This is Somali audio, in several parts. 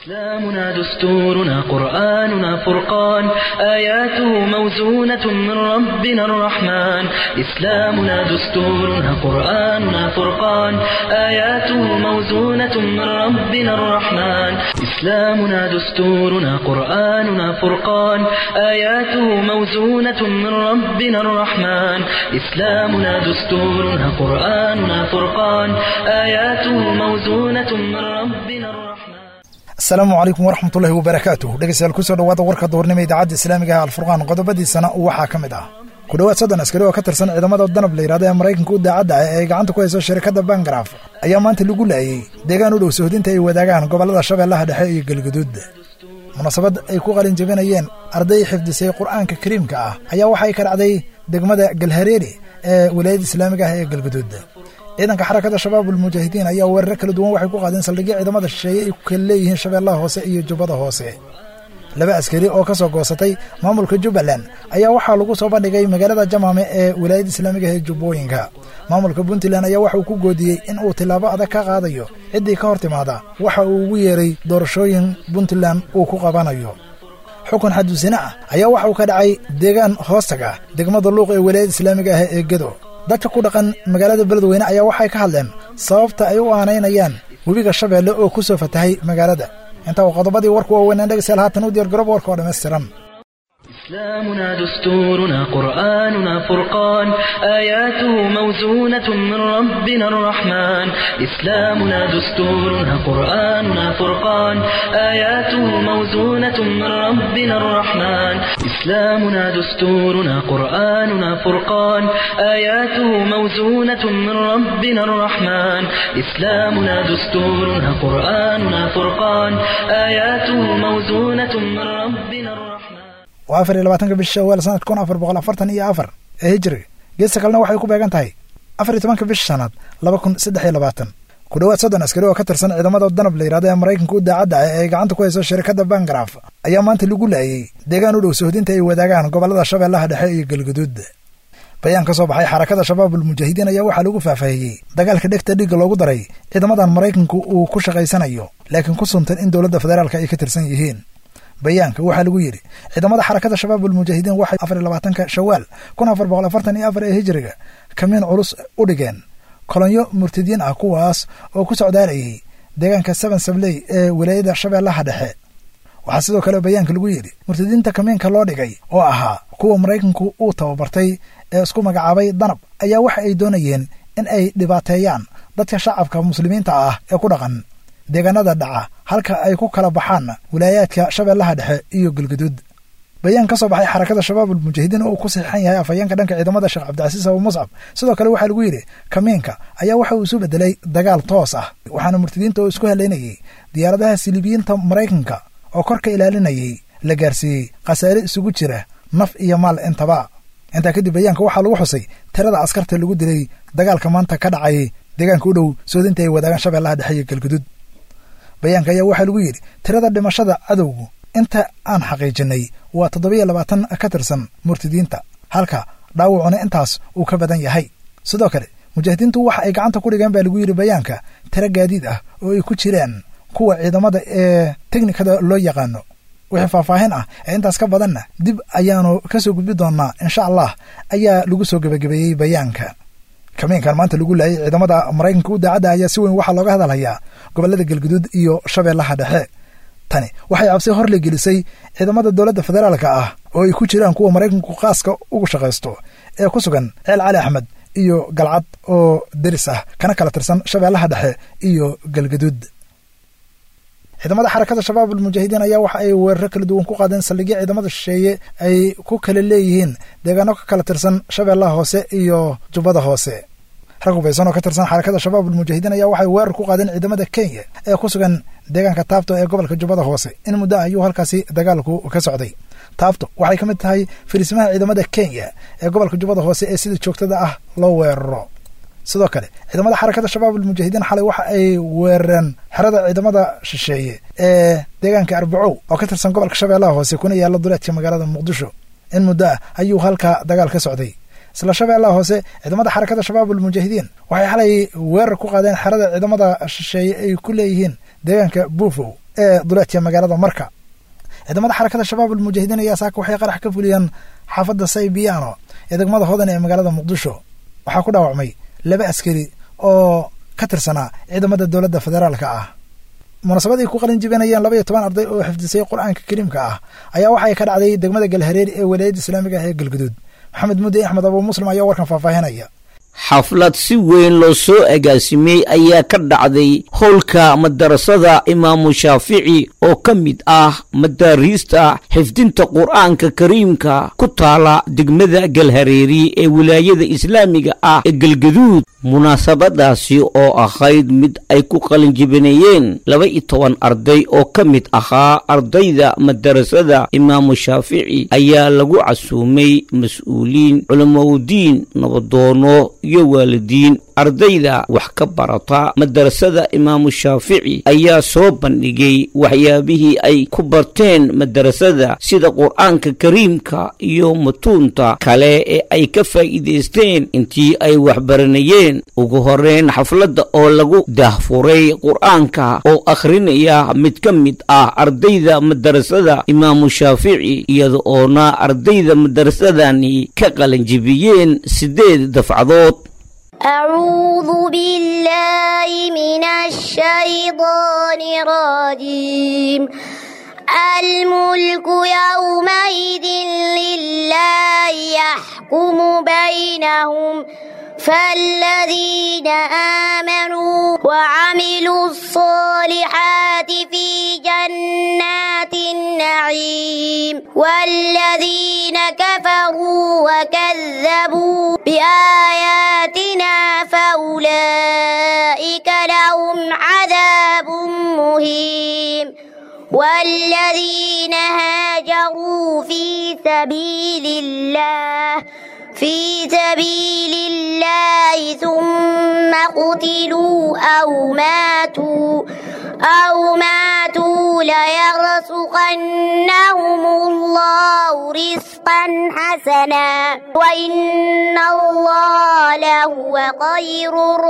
إسلامنا دستورنا قرآننا فرقان آياته موزونة من ربنا الرحمن إسلامنا دستورنا قرآننا فرقان آياته موزونة من ربنا الرحمن إسلامنا دستورنا قرآننا فرقان آياته موزونة من ربنا الرحمن إسلامنا دستورنا قرآننا فرقان آياته موزونة من ربنا الرحمن asalaamu calaykum waraxmatullahi wabarakaatuh dhegeystayaal kusoo dhawaada warka duurnimo idaacadda islaamiga ah alfurqaan qodobadiisana waxaa ka mid ah ku dhowaad soddon askari oo ka tirsan ciidamada danab la yidhahdo ee maraykanka u daacadda ah ee ay gacanta ku hayso shirkadda bangaraf ayaa maanta lagu laayey deegaan u dhow sohdinta ay wadaagaan gobollada shabeellaha dhexe iyo galguduud munaasabad ay ku qalin jebinayeen arday xifdisay qur'aanka kariimka ah ayaa waxay ka dhacday degmada galhareeri ee wilaayadda islaamiga ah ee galguduud ciidanka xarakada shabaab ulmujaahidiin ayaa weeraro kala duwan waxay ku qaadeen saldhigyo ciidamada shisheeye ay ku kala leeyihiin shabeellaha hoose iyo jubbada hoose laba askari oo ka soo goosatay maamulka jubbaland ayaa waxaa lagu soo bandhigay magaalada jamaame ee wilaayadda islaamiga ee jubbooyinka maamulka puntland ayaa waxa uu ku goodiyey in uu tillaabo adag ka qaadayo ciddii ka hor timaada waxa uu ugu yeeray doorashooyin puntland uu ku qabanayo xukun xadusine ah ayaa waxa uu ka dhacay deegaan hoostaga degmada luuq ee wilaayadda islaamiga ah ee gedo dadka ku dhaqan magaalada beledweyne ayaa waxay ka hadleen sababta ay u aanaynayaan webiga shabeelle oo ku soo fatahay magaalada intaa uu qodobadii warku waaweynaan dhegeystayaal haatan u diyaar garoob warka oo dhammaystiran إسلامنا دستورنا قرآننا فرقان آياته موزونة من ربنا الرحمن إسلامنا دستورنا قرآننا فرقان آياته موزونة من ربنا الرحمن إسلامنا دستورنا قرآننا فرقان آياته موزونة من ربنا الرحمن إسلامنا دستورنا قرآننا فرقان آياته موزونة من ربنا الرحمن waa afar iyo labaatanka bisha shawaal sanadka kun afar boqol afartan iyo afar ee hijiriga geesta kalena waxay ku beegan tahay afar iyo tobanka bisha shanaad laba kun saddex iyo labaatan ku dhowaad soddon askari oo ka tirsan ciidamada danab la yidhahdo ee maraykanka u daacadda ah ee ay gacanta ku hayso shirkadda bangaraf ayaa maanta lagu laayey deegaan u dhow sohdinta ay wadaagaan gobollada shabeellaha dhexe iyo galguduud bayaan ka soo baxay xarakada shabaabulmujaahidiin ayaa waxaa lagu faahfaahiyey dagaalka dhegta dhiigga loogu daray ciidamadan maraykanku uu ku shaqaysanayo laakiin ku suntan in dowladda federaalka ay ka tirsan yihiin bayaanka waxaa lagu yidhi ciidamada xarakada shabaabulmujaahidiin waxay afar iyo labaatanka shawaal kun afar boqol afartan iyo afar ee hijiriga kamiin culus u dhigeen kolonyo murtadiin ah kuwaas oo ku socdaalayay deegaanka seven sabley ee wilaayada shabeellaha dhexe waxaa sidoo kale bayaanka lagu yidhi murtadiinta kamiinka loo dhigay oo ahaa kuwa maraykanku uu tababartay ee isku magacaabay danab ayaa waxa ay doonayeen in ay dhibaateeyaan dadka shacabka muslimiinta ah ee ku dhaqan deegaanada dhaca halka ay ku kala baxaan wilaayaadka shabeellaha dhexe iyo galguduud bayaan ka soo baxay xarakada shabaabulmujaahidiin oo uu ku saxiixan yahay afhayeenka dhanka ciidamada sheekh cabdicasiis abu muscab sidoo kale waxaa lagu yidhi kamiinka ayaa waxa uu isu bedelay dagaal toos ah waxaana murtadiinta oo isku haleynayay diyaaradaha silibiyiinta maraykanka oo korka ilaalinayay la gaarsiiyey khasaare isugu jira naf iyo maal intaba intaa kadib bayaanka waxaa lagu xusay tirada askarta lagu dilay dagaalka maanta ka dhacay deegaanka u dhow soodinta ay wadaagaan shabeellaha dhexe iyo galguduud bayaanka ayaa waxaa lagu yidhi tirada dhimashada cadowgu inta aan xaqiijinay waa toddobiyo labaatan ka tirsan murtadiinta halka dhaawacuna intaas uu ka badan yahay sidoo kale mujaahidiintu waxa ay gacanta ku dhigeen baa lagu yidhi bayaanka tiro gaadiid ah oo ay ku jiraan kuwa ciidamada ee teknikada loo yaqaano wixii faahfaahin ah ee intaas ka badanna dib ayaanu ka soo gudbi doonnaa insha allah ayaa lagu soo gebagabeeyey bayaanka kamiinkan maanta lagu laayay ciidamada maraykanka u daacadda ayaa si weyn waxaa looga hadalhayaa gobollada galguduud iyo shabeellaha dhexe tani waxay cabsi hor le gelisay ciidamada dowladda federaalka ah oo ay ku jiraan kuwa maraykanku qaaska ugu shaqaysto ee ku sugan ceel cali axmed iyo galcad oo deris ah kana kala tirsan shabeellaha dhexe iyo galguduud ciidamada xarakada shabaabulmujaahidiin ayaa waxa ay weeraro kala duwan ku qaadeen saldhigyo ciidamada shisheeye ay ku kala leeyihiin deegaano ka kala tirsan shabeellaha hoose iyo jubbada hoose rag hubaysan oo ka tirsan xarakada shabaabulmujaahidiin ayaa waxay weerar ku qaadeen ciidamada kenya ee ku sugan deegaanka taabto ee gobolka jubbada hoose in muddo ayuu halkaasi dagaalku ka socday taabto waxay ka mid tahay fariisimaha ciidamada kenya ee gobolka jubbada hoose ee sida joogtada ah loo weeraro sidoo kale ciidamada xarakada shabaabulmujaahidiin xalay waxa ay weerareen xerada ciidamada shisheeye ee deegaanka arbacow oo ka tirsan gobolka shabeellaha hoose kuna yaalla duleedka magaalada muqdisho in muddo ah ayuu halka dagaal ka socday isla shabeellaha hoose ciidamada xarakada shabaabulmujaahidiin waxay xalay weerar ku qaadeen xerada ciidamada shisheeye ay ku leeyihiin deegaanka buufow ee duleedka magaalada marka ciidamada xarakada shabaab almujaahidiin ayaa saaka waxay qarax ka fuliyeen xaafadda saybiyaano ee degmada hodan ee magaalada muqdisho waxaa ku dhaawacmay laba askari oo ka tirsanaa ciidamada dowladda federaalka ah munaasabad ay ku qalin jibinayeen laba iyo toban arday oo xifdisay qur-aanka kariimka ah ayaa waxay ka dhacday degmada galhareeri ee walaayadda islaamiga ah ee galguduud maxamed mudde axmed abuu muslim ayaa warkan faahfaahinaya xaflad si weyn loo soo agaasimey ayaa ka dhacday howlka madarasada imaamu shaafici oo ka mid ah madaariista xifdinta qur-aanka kariimka ku taala degmada galhareeri ee wilaayada islaamiga ah ee galgaduud munaasabadaasi oo ahayd mid ay ku qalinjibinayeen laba iyo toban arday oo ka mid ahaa ardayda madarasada imaamu shaafici ayaa lagu casuumay mas-uuliin culamaudiin nabadoono iyo waalidiin ardayda wax ka barata madarasada imaamu shaafici ayaa soo bandhigay waxyaabihii ay ku barteen madarasada sida qur-aanka kariimka iyo matuunta kale ee ay ka faa'iidaysteen intii ay waxbaranayeen ugu horeyn xafladda oo lagu daahfuray qur-aanka oo akhrinaya mid ka mid ah ardayda madarasada imaamu shaafici iyada oona ardayda madarasadani ka qalanjibiyeen siddeed dafcadood أعوذ بالله من الشيطان الرجيم الملك يومئذ لله يحكم بينهم فالذين آمنوا وعملوا الصالحات في جنات النعيم والذين كفروا وكذبوا بآياتنا فأولئك لهم عذاب مهين والذين هاجروا في سبيل الله في سبيل الله ثم قتلوا أو ماتوا أو ماتوا ليرزقنهم الله رزقا حسنا وإن الله لهو خير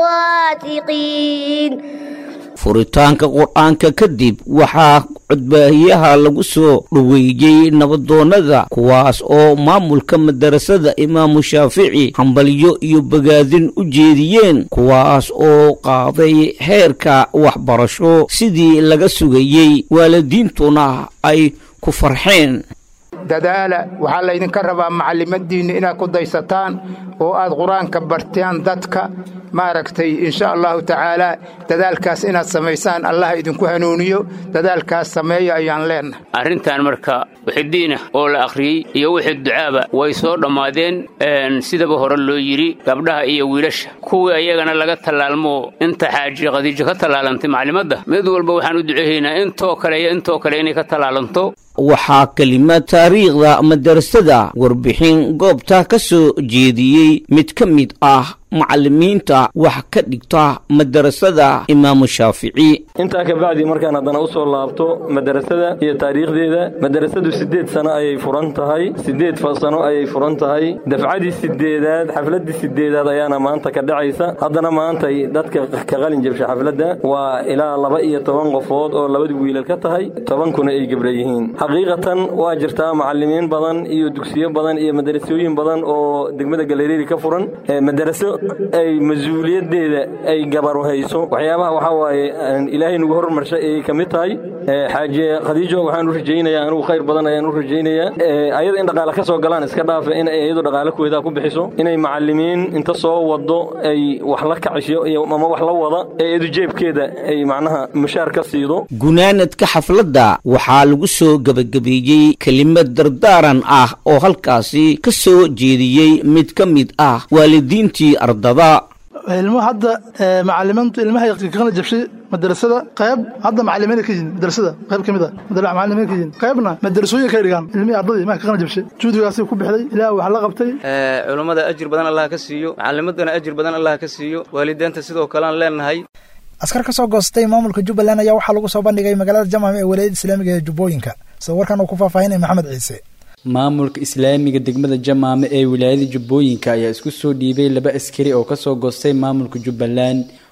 الرازقين furitaanka qur-aanka kadib waxaa codbaahiyaha lagu soo dhoweeyey nabadoonnada kuwaas oo maamulka madarasada imaamu shaafici hambalyo iyo bagaadin u jeediyeen kuwaas oo qaaday heerka waxbarasho sidii laga sugayey waalidiintuna ay ku farxeen dadaala waxaa laydinka rabaa macallimadiinna inaad ku daysataan oo aad qur-aanka bartaan dadka maaragtay insha allahu tacaalaa dadaalkaas inaad samaysaan allah idinku hanuuniyo dadaalkaas sameeya ayaan leennahay arrintan marka wixii diinah oo la akhriyey iyo wixii ducaaba way soo dhammaadeen sidaba hore loo yidhi gabdhaha iyo wiilasha kuwii ayagana laga tallaalmoo inta xaaji khadiijo ka tallaalantay maclimadda mid walba waxaan u duceehaynaa intoo kale iyo intoo kale inay ka tallaalanto waxaa kelimad taariikhda madarasada warbixin goobta ka soo jeediyey mid ka mid ah macallimiinta wax ka dhigta madarasada imaamu shaafici intaa kabacdi markaan haddana u soo laabto madarasada iyo taariikhdeeda madarasadu siddeed sano ayay furan tahay siddeed sano ayay furan tahay dafcadii sideedaad xafladdii sideedaad ayaana maanta ka dhacaysa haddana maantay dadka ka qalin jabsha xafladda waa ilaa laba iyo toban qofood oo labadii wiilal ka tahay tobankuna ay gebra yihiin xaqiiqatan waa jirtaa macallimiin badan iyo dugsiyo badan iyo madarasooyin badan oo degmada galereeri ka furan madaraso ay mas-uuliyadeeda ay gabaru hayso waxyaabaha waxaa waaye ilaahay nagu hormarshay ayay ka mid tahay xaaje khadiijo waxaan u rajaynayaa anugu khayr badan ayaan u rajaynayaa ayada in dhaqaale ka soo galaan iska dhaafa in ay iyadu dhaqaale kuweedaa ku bixiso inay macallimiin inta soo wado ay wax la kacisho iyo ama wax la wada ee iyadu jeebkeeda ay macnaha mushaar ka siido gunaanadka xafladda waxaa lagu soo gebagabeeyey kelimad dardaaran ah oo halkaasi ka soo jeediyey mid ka mid ah waalidiintii ardada ilmo hadda macalimiintu ilmahay kaqana jabshay madarasada qayb hadda macalimiin ka yihiin madarasada qayb ka mid a macalimiin ka yihiin qaybna madarasooyin kay dhigaan ilmihii ardadii ma kaqana jabshay juudigaasay ku bixday ilaah wax la qabtay culummada ajir badan allah ka siiyo macalimadana ajir badan allah ka siiyo waalideenta sidoo kale aan leenahay askar ka soo goostay maamulka jubbaland ayaa waxaa lagu soo bandhigay magaalada jamaam ee walaayada islaamiga ee jubbooyinka sida warkan uu ku faahfaahinaya maxamed ciise maamulka islaamiga degmada jamaame ee wilaayada jubbooyinka ayaa isku soo dhiibay laba askari oo kasoo goostay maamulka jubbaland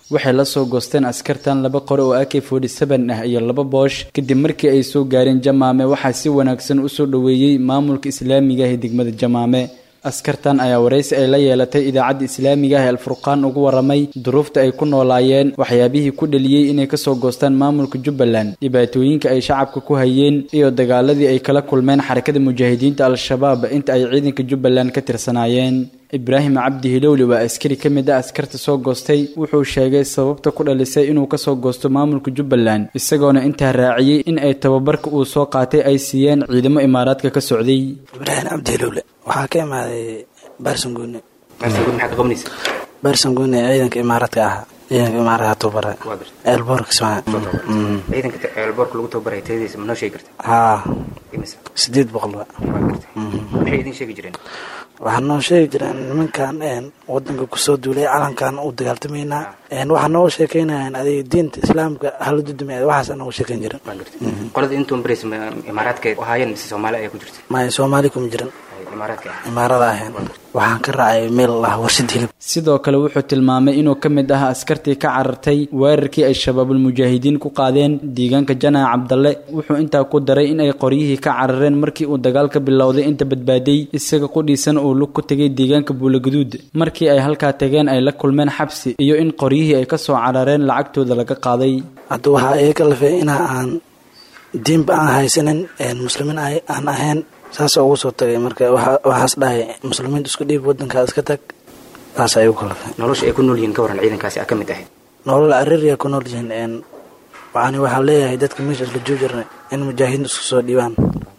waxay la soo goosteen askartan laba qore oo ak forty seven ah iyo laba boosh kadib markii ay soo gaareen jamaame waxaa si wanaagsan usoo dhoweeyey maamulka islaamiga ah ee degmada jamaame askartan ayaa waraysi ay la yeelatay idaacadda islaamiga ah ee alfurqaan ugu waramay duruufta ay ku noolaayeen waxyaabihii ku dhaliyey inay kasoo goostaan maamulka jubbaland dhibaatooyinka ay shacabka ku hayeen iyo dagaaladii ay kala kulmeen xarakada mujaahidiinta al-shabaab inta ay ciidanka jubbaland ka tirsanaayeen ibraahim cabdi hilowli waa askari ka mid ah askarta soo goostay wuxuu sheegay sababta ku dhalisay inuu kasoo goosto maamulka jubbaland isagoona intaa raaciyey in ay tababarka uu soo qaatay ay siiyeen ciidamo imaaraadka ka socday ibraahim cabdi hilowle waxaa ka imaaday baarsanguune baarsanguune maxaa ka qabanaysa baarsanguune ciidanka imaaraadka ahaa ciidanka imaaraadka tababara eelboorka kismaayo ciidanka eelboorka lagu tababaray tayadiisa ma noo sheegi karta haa imisa sideed boqol wa maxay idin sheegi jireen waxaa noo sheegi jireen nimankan wadanka kusoo duulay calankan u dagaaltamaynaa waxaa nooga sheekeynayaan adiga diinta islaamka hala dudumay waxaas nooga sheekeyn jiren qolada intuun barays imaaraadka ahaayeen mise soomaali ayaa ku jirta maya soomaali kuma jiran imaaraadka imaarada ahayn waxaan ka raacay meel lah warshad hilib sidoo kale wuxuu tilmaamay inuu ka mid ahaa askartii ka carartay weerarkii ay shabaabul mujaahidiin ku qaadeen deegaanka janaa cabdalle wuxuu intaa ku daray in ay qoryihii ka carareen markii uu dagaalka bilowday inta badbaaday isaga qudhiisan uu lug ku tegay deegaanka buulaguduud markii ay halkaa tageen ay la kulmeen xabsi iyo in qoryihii ay kasoo carareen lacagtooda laga qaaday hadda waxaa iga lafay ina aan diinba aan haysanin muslimiin aan ahayn saas ugu soo tagay marka waxaas dhahay muslimiinta isku dhiib wadankaa iska tag saas ay ugu kalafay nolosha ay ku nool yihiin ka waran ciidankaasi a ka mid ahayd nolol ariria ku nool yihiin waxaan waxaan leeyahay dadka meesha isla joojirna in mujaahidiin isku soo dhiibaan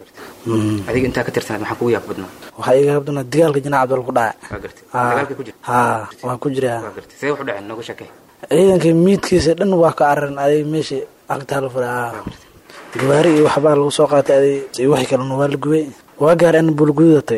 adiga intaa ka tirsanaad maxaa kugu yaab badnaa waxaa iga habdana dagaalka jinaa cabdal ku dhacay haa waan ku jiraa see wax u dhaceen nooga sheekay ciidanka miidkiisa dhan waa ka cararan adiga meesha agtaa la fura gawaari iyo waxbaa lagu soo qaatay adig wixii kalena waa la gubay waa gaar an bulgudatay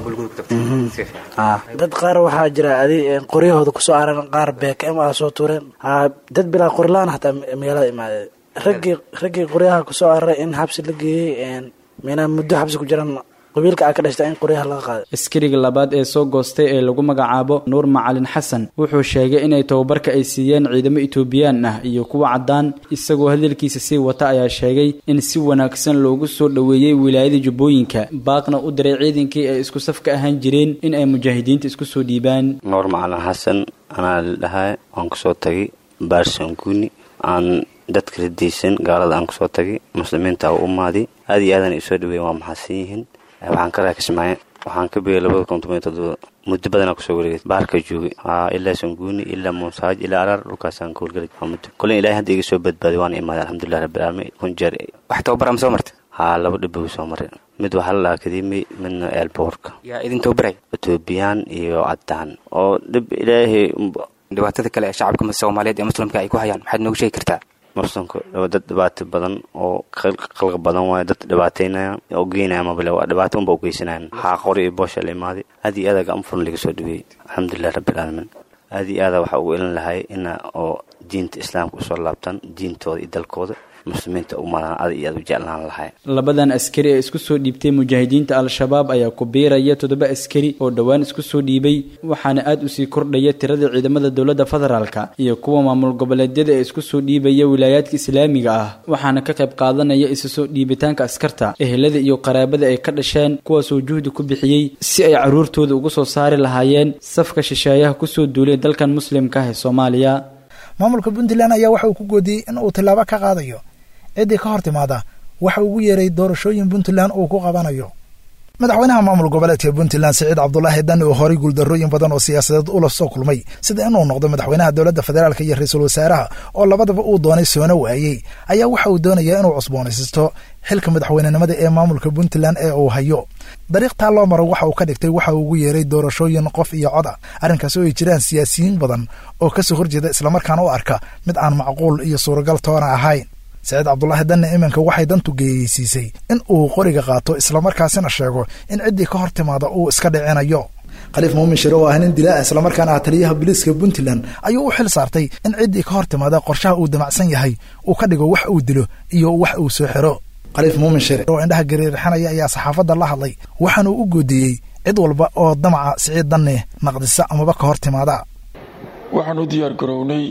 dad qaar waxaa jira adi qoryahooda kusoo cararan qaar beekm a soo tuureen dad bilaa qorilaan hataa magaalada imaadee raggii raggii qoryaha kusoo cararay in xabsi la geeyey mina muddo xabsi ku jiran qabiilka a ka dhashta in qoryaha laga qaaday askariga labaad ee soo goostay ee lagu magacaabo nuur macalin xasan wuxuu sheegay inay tababarka ay siiyeen ciidamo etoobiyaan ah iyo kuwa caddaan isagoo hadalkiisa sii wata ayaa sheegay in si wanaagsan loogu soo dhoweeyey wilaayada jubbooyinka baaqna u diray ciidankii ay isku safka ahaan jireen in ay mujaahidiinta isku soo dhiibaan nuur macalin xasan anaa la dhahay waan kusoo tagay baarsanguuni aan dadka radiysan gaalada aan kusoo tagay muslimiinta u umaadi aad iyo aadan isoo dhaweeyen waa maxadsan yihiin waxaan ka raakismaaye waxaan ka bigay labada kun toban iyo todoba muddo badanaa kusoo wareegay baarka joogay ilaa sanguuni ilaa muusaaj ilaa araar dhulkaasaan ka howlgelay muddo kolin ilahay hadda iga soo badbaaday waana imaaday alxamdulilah rabbilcaalamiin kun jeer wax tababara ma soo martay haa laba dhibow soo maray mid waxaa la dhahaa kadimi midna eelboorka yaa idin tababaray etoobiyaan iyo caddaan oo dhib ilaahay dhibaatada kale ee shacabka soomaaliyeed ee muslimka ay ku hayaan maxaad nooga sheegi kartaa muslimka dad dhibaato badan oo qalqa badan waayo dad dhibaateynaya oo geynaya mabale waa dhibaato unba u geysanayan waxaa qori iyo boosha la imaaday aad iyo aada gacan furan laga soo dhaweeyey alxamdulilah rabbilcaalamiin aad iyo aada waxaa ugu elin lahay ina oo diinta islaamka usoo laabtaan diintooda iyo dalkooda muslimiinta umadaan aad iyo aad u jeclaan lahay labadan askari ee isku soo dhiibtay mujaahidiinta al-shabaab ayaa ku biiraya toddoba askari oo dhowaan isku soo dhiibay waxaana aad usii kordhaya tirada ciidamada dowladda federaalka iyo kuwa maamul goboleedyada ee isku soo dhiibaya wilaayaadka islaamiga ah waxaana ka qayb qaadanaya isu soo dhiibitaanka askarta ehelada iyo qaraabada ay ka dhasheen kuwaasoo juhdi ku bixiyey si ay caruurtooda ugu soo saari lahaayeen safka shisheeyaha kusoo duulay dalkan muslimka ah ee soomaaliya maamulka puntland ayaa waxa uu ku goodiyey in uu tilaabo ka qaadayo ciddii ka hor timaada waxa ugu yeeray doorashooyin puntland uu ku qabanayo madaxweynaha maamul goboleedka puntland siciid cabdulaahi dan uu horay guuldarrooyin badan oo siyaasadeed ula soo kulmay sida inuu noqdo madaxweynaha dowladda federaalk iyo ra-iisul wasaaraha oo labadaba uu doonay soona waayey ayaa waxa uu doonayaa inuu cusboonaysisto xilka madaxweynenimada ee maamulka puntland ee uu hayo dariiq taa loo maro waxa uu ka dhigtay waxa uu ugu yeeray doorashooyin qof iyo cod ah arrinkaas oo ay jiraan siyaasiyiin badan oo kasoo horjeeda islamarkaana u arka mid aan macquul iyo suuragal toona ahayn saciid cabdulaahi danne iminka waxay dantu geeyeysiisay in uu qoriga qaato islamarkaasina sheego in ciddii ka hor timaada uu iska dhicinayo khaliif muumin shire oo ah nin dilaa islamarkaana ah taliyaha booliiska puntland ayuu u xil saartay in ciddii ka hor timaada qorshaha uu damacsan yahay uu ka dhigo wax uu dilo iyo wax uu soo xiro khaliif muumin shire oo indhaha gariirxanaya ayaa saxaafadda la hadlay waxaanuu u goodiyey cid walba oo damaca siciid danne naqdisa amaba ka hor timaada waxaan u diyaar garownay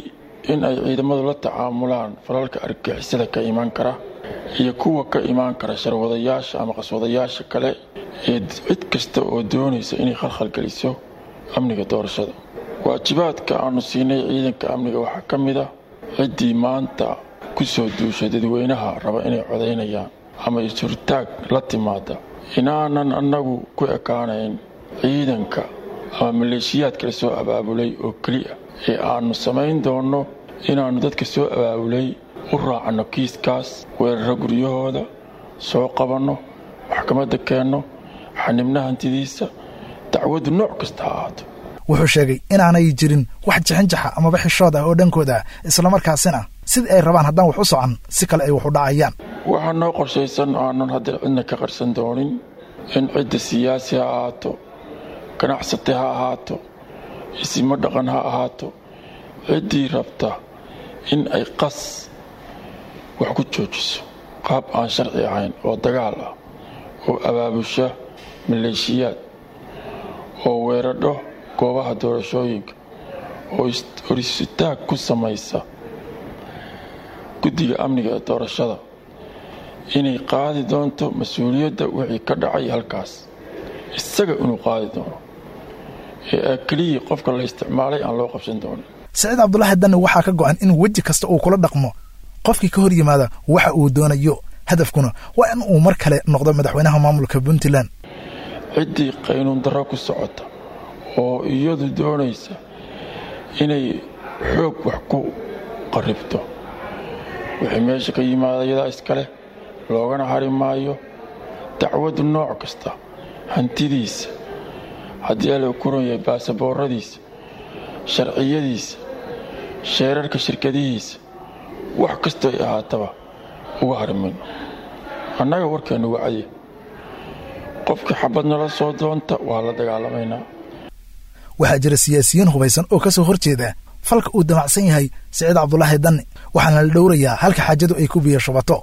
in ay ciidamadu la tacaamulaan falalka argixisada ka imaan kara iyo kuwa ka imaan kara sharwadayaasha ama qaswadayaasha kale ee cid kasta oo doonaysa inay khalkhalgeliso amniga doorashada waajibaadka aanu siinay ciidanka amniga waxaa ka mid a ciddii maanta ku soo duushay dadweynaha raba inay codaynayaan ama isurtaag la timaada inaanan annagu ku ekaanayn ciidanka ama maleeshiyaadka la soo abaabulay oo keliya ee aannu samayn doonno inaannu dadka soo abaabulay u raacanno kiiskaas weeraro guryahooda soo qabanno maxkamadda keenno xanibna hantidiisa dacwaddu nooc kasta ha ahaato wuxuu sheegay inaanay jirin wax jixinjaxa amaba xishood ah oo dhankooda ah islamarkaasina sidii ay rabaan haddaan wax u socon si kale ay wax u dhacayaan waxaa noo qorshaysan aanan haddii cidna ka qarsan doonin in cidda siyaasi ha ahaato ganacsate ha ahaato isimo dhaqan ha ahaato ciddii rabta in ay qas wax ku joojiso qaab aan sharci ahayn oo dagaal ah oo abaabusha maleeshiyaad oo weeradho goobaha doorashooyinka oo horisitaag ku samaysa guddiga amniga ee doorashada inay qaadi doonto mas-uuliyadda wixii ka dhacay halkaas isaga inuu qaadi doono ee keliyii qofka la isticmaalay aan loo qabsan doonin saciid cabdulaahi danne waxaa ka go'an in weji kasta uu kula dhaqmo qofkii ka hor yimaada waxa uu doonayo hadafkuna waa in uu mar kale noqdo madaxweynaha maamulka puntland ciddii qaynuun darro ku socota oo iyadu doonaysa inay xoog wax ku qarribto wixii meesha ka yimaada iyadaa iskaleh loogana hari maayo dacwaddu nooc kasta hantidiisa haddii ala kuran yahay baasabooradiisa sharciyadiisa sheerarka shirkadihiisa wax kastoo ay ahaataba uga hari mayno annaga warkeennu wacdi qofkii xabad nala soo doonta waa la dagaalamaynaa waxaa jira siyaasiyiin hubaysan oo ka soo hor jeeda falka uu damacsan yahay siciid cabdulaahi danne waxaana la dhowrayaa halka xaajadu ay ku biyo shubato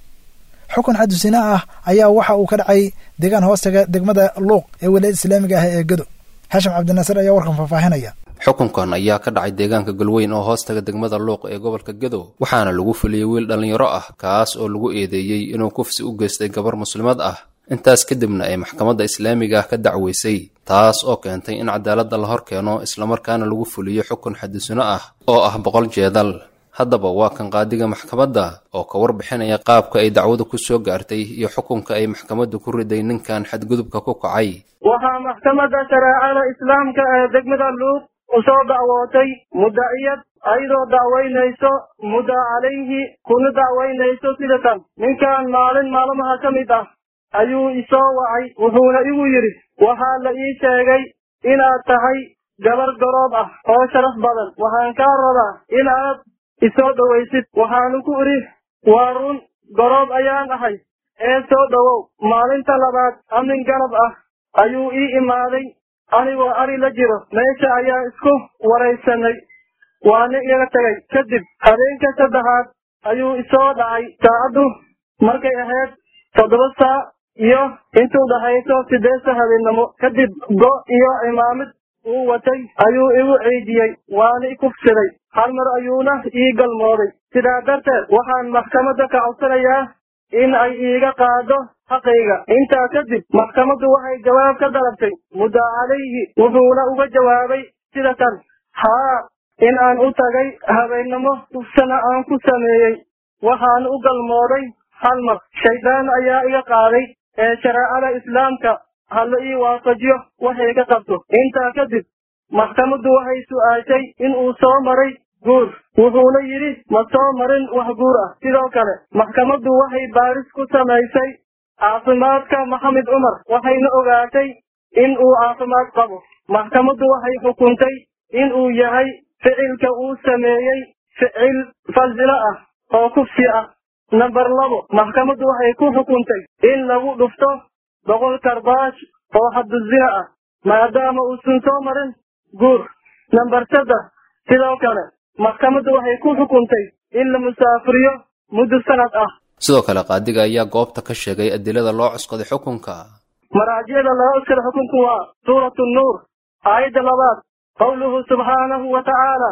xukun xadusina ah ayaa waxa uu ka dhacay deegaan hoostaga degmada luuq ee walaayada islaamiga ah ee gedo xashim cabdinaasir ayaa warkan faahfaahinaya xukunkan ayaa ka dhacay deegaanka galweyn oo hoostaga degmada luuq ee gobolka gedo waxaana lagu fuliyey wiil dhallinyaro ah kaas oo lagu eedeeyey inuu kufsi u geystay gabar muslimad ah intaas kadibna ay maxkamadda islaamiga ah ka dacweysay taas oo keentay in cadaaladda la hor keeno islamarkaana lagu fuliyo xukun xadisino ah oo ah boqol jeedal haddaba waa kan qaadiga maxkamadda oo ka warbixinaya qaabka ay dacwadu ku soo gaartay iyo xukunka ay maxkamaddu ku riday ninkan xadgudubka ku kacay waxaa maxkamadda shareecada islaamka ee degmada luuq u soo dacwootay mudaciyad ayadoo dacwaynayso mudda calayhi kuna dacwaynayso sida tan ninkan maalin maalmaha ka mid ah ayuu isoo wacay wuxuuna igu yidhi waxaa la ii sheegay inaad tahay gabar garoob ah oo sharaf badan waxaan kaa rabaa inaad isoo dhowaysid waxaanu ku idhi waa run garoob ayaan ahay ee soo dhowow maalinta labaad amin ganab ah ayuu ii imaaday anigoo ari la jiro meesha ayaa isku waraysanay waana iga tegay kadib habeenka saddexaad ayuu isoo dhacay saacaddu markay ahayd toddoba saa iyo intuu dhahayso sideedta habeennimo kadib go iyo cimaamid uu watay ayuu igu ciidiyey waana i kufsiday hal mar ayuuna ii galmooday sidaa darteed waxaan maxkamadda ka codsanayaa in ay iiga qaado xaqayga intaa kadib maxkamaddu waxay jawaab ka dalabtay mudda calayhi wuxuuna uga jawaabay sida tan haa in aan u tagay habeennimo kufsana aan ku sameeyey waxaan u galmooday hal mar shaydaan ayaa iga qaaday ee shareecada islaamka hala ii waafajiyo waxay ka qabto intaa kadib maxkamaddu waxay su'aashay in uu soo maray guur wuxuuna yidhi ma soo marin wax guur ah sidoo kale maxkamaddu waxay baaris ku samaysay caafimaadka maxamed cumar waxayna ogaatay in uu caafimaad qabo maxkamaddu waxay xukuntay in uu yahay ficilka uu sameeyey ficil falsilo ah oo kufsi ah namber labo maxkamaddu waxay ku xukuntay in lagu dhufto boqol karbaash oo xaduzina ah maadaama uusan soo marin guur namber saddex sidoo kale maxkamaddu waxay ku xukuntay in la musaafiriyo muddo sanad ah sidoo kale qaadiga ayaa goobta ka sheegay adilada loo cuskaday xukunka maraajicda laga cuskada xukunku waa suuratu nuur aayadda labaad qowluhu subxaanahu wa tacaala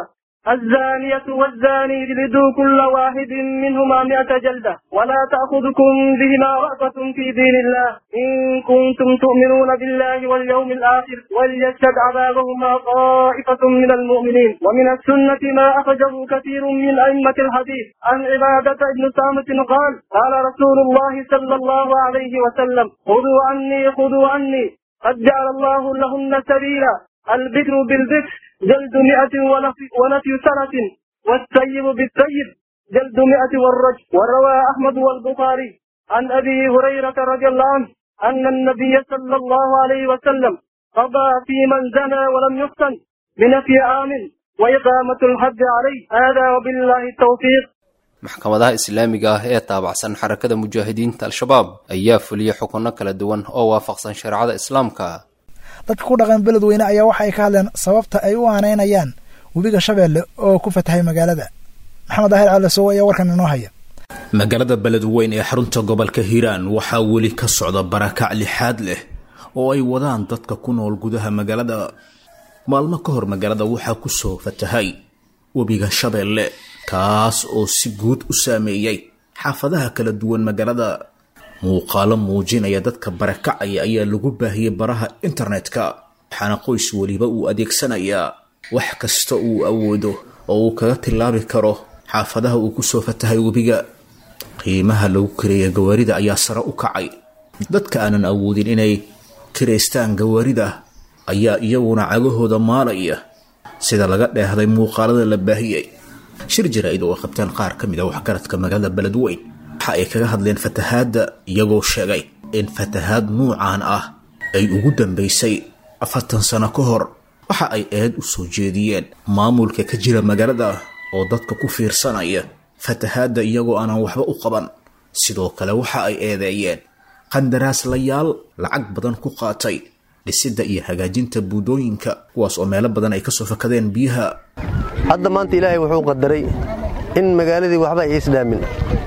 الزانية والزاني اجلدوا كل واحد منهما مئة جلدة ولا تأخذكم بهما رأفة في دين الله إن كنتم تؤمنون بالله واليوم الآخر وليشهد عذابهما طائفة من المؤمنين ومن السنة ما أخرجه كثير من أئمة الحديث عن عبادة بن سامت قال قال رسول الله صلى الله عليه وسلم خذوا عني خذوا عني قد جعل الله لهن سبيلا البكر بالبكر جلد مئة ونفي, ونفي سنة والسيب بالسيب جلد مئة والرجل وروى أحمد والبخاري عن أبي هريرة رضي الله عنه أن النبي صلى الله عليه وسلم قضى في من زنى ولم يفتن بنفي آمن وإقامة الحد عليه هذا وبالله التوفيق maxkamadaha islaamiga ah ee taabacsan xarakada mujaahidiinta al-shabaab ayaa fuliyey xukunno kala duwan oo waafaqsan shareecada islaamka dadka ku dhaqan beledweyne ayaa waxa ay ka hadleen sababta ay u aanaynayaan webiga shabeelle oo ku fatahay magaalada maxamed daahir calasow ayaa warkan inoo haya magaalada beledweyn ee xarunta gobolka hiiraan waxaa weli ka socda barakac lixaad leh oo ay wadaan dadka ku nool gudaha magaalada maalmo ka hor magaalada waxaa ku soo fatahay webiga shabeelle kaas oo si guud u saameeyey xaafadaha kala duwan magaalada muuqaalo muujinaya dadka barakacaya ayaa lagu baahiyey baraha internetka waxaana qoys weliba uu adeegsanayaa wax kasta uu awoodo oo uu kaga tilaabi karo xaafadaha uu kusoo fatahay webiga qiimaha lagu kareeya gawaarida ayaa sare u kacay dadka aanan awoodin inay kiraystaan gawaarida ayaa iyaguna cagahooda maalaya sida laga dheehday muuqaalada la baahiyey shir jaraa'id oo ay qabteen qaar ka mid a waxgaradka magaalada beledweyn waxa ay kaga hadleen fatahaadda iyagoo sheegay in fatahaad nuucan ah ay ugu dambaysay afartan sano ka hor waxa ay eed u soo jeediyeen maamulka ka jira magaalada oo dadka ku fiirsanaya fatahaadda iyagoo aanan waxba u qaban sidoo kale waxa ay eedeeyeen qandaraaslayaal lacag badan ku qaatay dhisidda iyo hagaajinta buudooyinka kuwaas oo meelo badan ay kasoo fakadeen biyaha hadda maanta ilaahay wuxuu qadaray in magaaladii waxba ay isdhaamin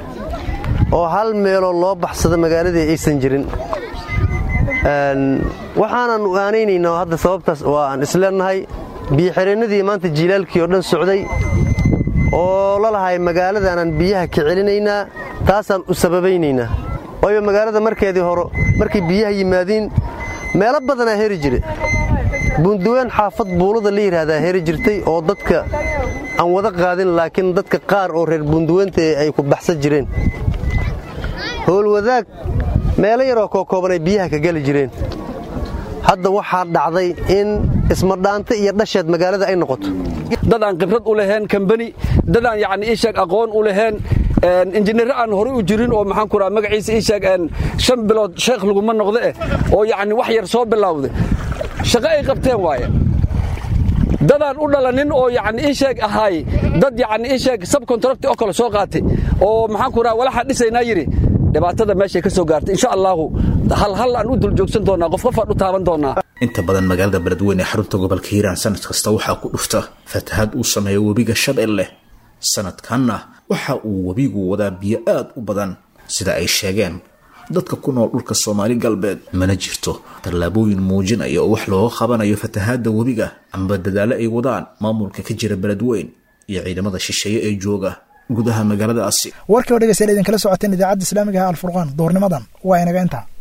oo hal meeloo loo baxsado magaaladii aysan jirin waxaanan aanaynaynaa hadda sababtaas oo aan isleenahay biyoxireennadii maanta jiilaalkii oo dhan socday oo la lahay magaaladaanaan biyaha ka celinaynaa taasaan u sababaynaynaa waayo magaalada markeedii hore markay biyaha yimaadiin meelo badanaa heri jire buunduween xaafad buulada la yidhaahdaa heri jirtay oo dadka aan wada qaadin laakiin dadka qaar oo reer buunduweynta ay ku baxsan jireen howlwadaag meelo yaroo kookooban ay biyaha ka geli jireen hadda waxaa dhacday in ismadhaanta iyo dhasheed magaalada ay noqoto dad aan khibrad u lahayn kambani dad aan yacni ii sheeg aqoon u lahayn injineer aan horey u jirin oo maxaan ku raha magaciisa ii sheeg shan bilood sheekh laguma noqdo eh oo yacni wax yar soo bilowday shaqo ay qabteen waaye dadaan u dhalanin oo yacni ii sheeg ahaay dad yacni ii sheeg subcontract oo kale soo qaatay oo maxaan ku raha walaxaa dhisaynaa yidhi dhibaatada meeshay ka soo gaartay insha allahu hal hal aan u dul joogsan doonaa qof qofaan u taaban doonaa inta badan magaalada beledweyne ee xarunta gobolka hiiraan sanad kasta waxaa ku dhufta fatahaad uu sameeyo webiga shabeelle sanadkanna waxa uu webigu wadaa biyo aad u badan sida ay sheegeen dadka ku nool dhulka soomaali galbeed mana jirto tallaabooyin muujinaya oo wax looga qabanayo fatahaadda webiga amba dadaallo ay wadaan maamulka ka jira beledweyn iyo ciidamada shisheeye ee jooga gudaha magaaladaasi warkii oo dhegeystayaal idinkala socoteen idaacadda islaamiga ah alfurqaan duhurnimadan waa inaga intaa